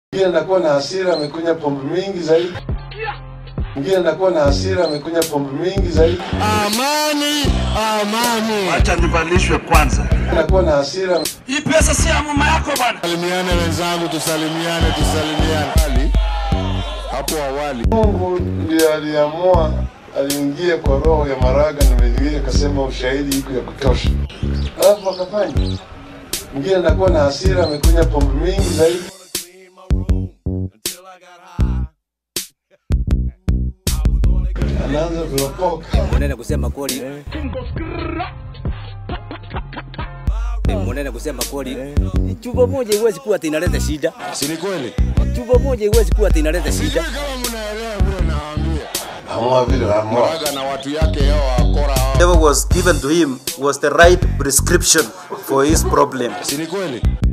Mwingine anakuwa na hasira amekunywa pombe mingi zaidi. Mwingine anakuwa na hasira amekunywa pombe mingi zaidi. Amani, amani. Acha nivalishwe kwanza. Anakuwa na hasira Hii pesa si ya mama yako bwana. Salimiane wenzangu, tusalimiane, tusalimiane. Ali, hapo awali Mungu ndiye aliamua, aliingia kwa roho ya Maraga na Mwenyewe akasema ushahidi iko ya kutosha, alafu akafanya. Mwingine anakuwa na hasira amekunywa pombe mingi zaidi. Anaanza kuropoka. Munene kusema kweli. Munene kusema kweli. Chupa moja iwezi kuwa ati inaleta shida. si ni kweli? Chupa moja iwezi kuwa ati inaleta shida. Kama mnaelewa vile nawaambia, Amua vile amua. Maraga na watu yake hao wakora hao, whatever was given to him was the right prescription for his problem. si ni kweli?